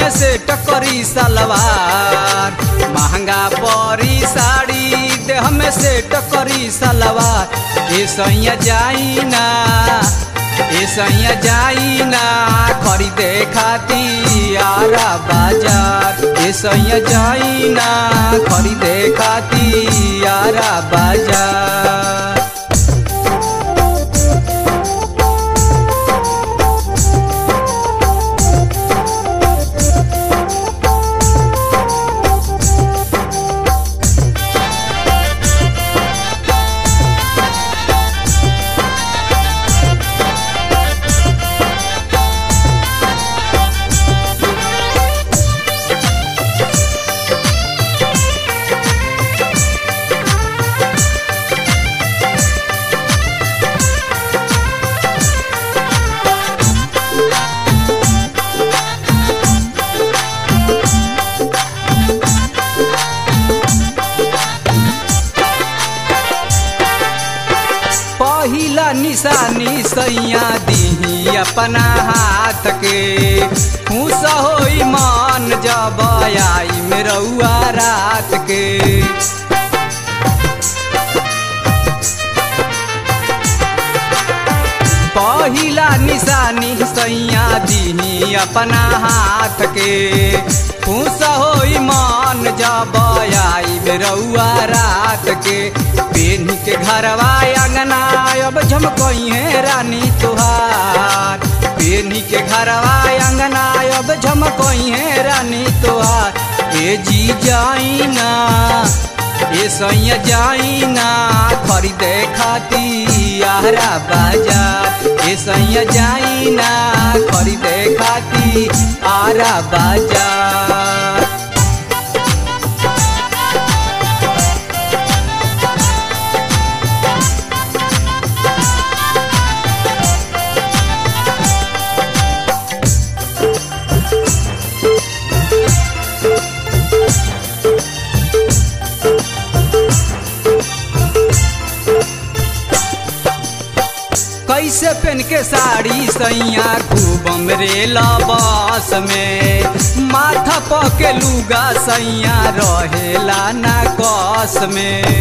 में से टकरी सलवार महंगा परी साड़ी देह में से टकरी सलवार ए सैया जाई ना ए सैया जाई ना खरीदे खाती आरा बाजार ए सैया जाई ना खरीदे खाती आरा बाजार पहिला निशानी सैया दीही अपना हाथ के खुश होई मान जब आई मेरुआ रात के पहिला निशानी सैया दीही अपना हाथ के खुश होई मान जब आई मेरुआ रात के पेन के घरवा अंगना अब झमकई है रानी तुहार पेन के घरवा अंगना अब झमकई है रानी तुहार ए जी जाई ना ए सैया जाई ना खरीदे खाती आरा बाजार ए सैया जाई ना खरीदे खाती आरा बाजार कैसे पहन के साड़ी सैया खूब हमरे लबास में माथा पके लुगा सैया रहेला ना कस में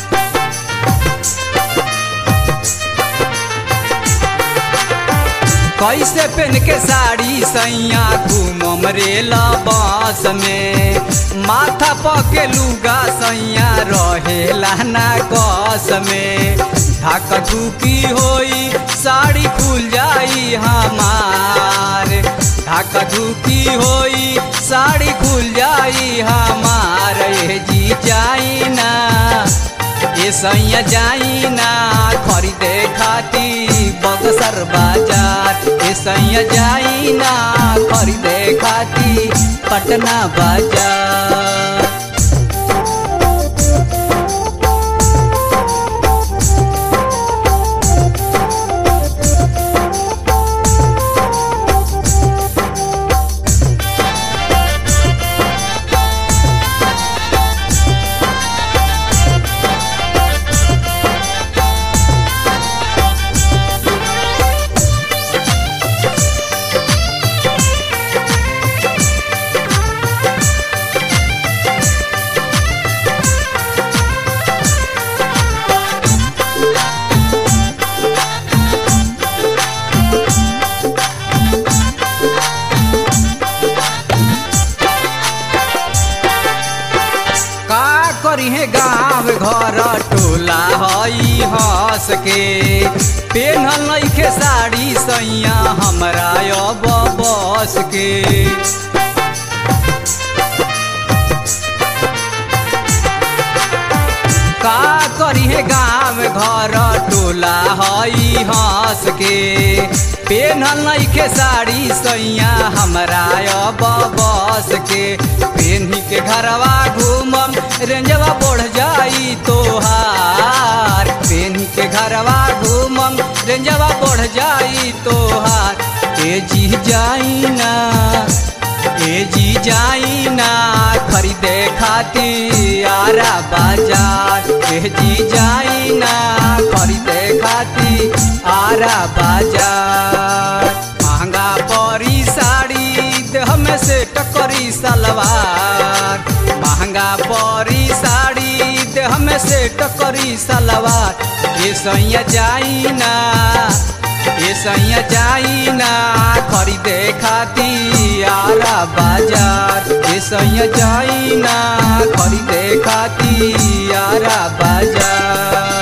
कैसे पहन के साड़ी सैया घूम हमरे लबास में माथा पके लुगा सैया रहेला ना कस में धक धुकी होई साड़ी खुल जाई हमार धक धुकी होई साड़ी खुल जाई हमार ये जी जाई ना ये सैया जाई ना खरीदे खाती बक्सर बाजार ये सैया जाई ना खरीदे खाती पटना बाजार का करी है गाँव घर टोला हई हंस के पेन्हल नइखे साड़ी सैया हमरा अब बस के का करी है गाँव घर टोला हई हंस के पेन्हल नइखे साड़ी सैया हमरा अब बस के पेन्ही के घरवा घूमम रेंजवा बढ़ जाई तोहार पेन्ही के घरवा घूमम रेंजवा बढ़ जाई तोहार ए जी जाई ना ए जी जाई ना खरीदे खाती आरा बाजार ए जी जाई ना खरीदे खाती आरा बाजार महंगा परी साड़ी देह में से टकर करी सलवार महंगा परी साड़ी देह में सेट करी सलवार ये सैया जाई ना ये सैया जाई ना खरीदे खाती आरा बाजार ये सैया जाई ना खरीदे खाती आरा बाजार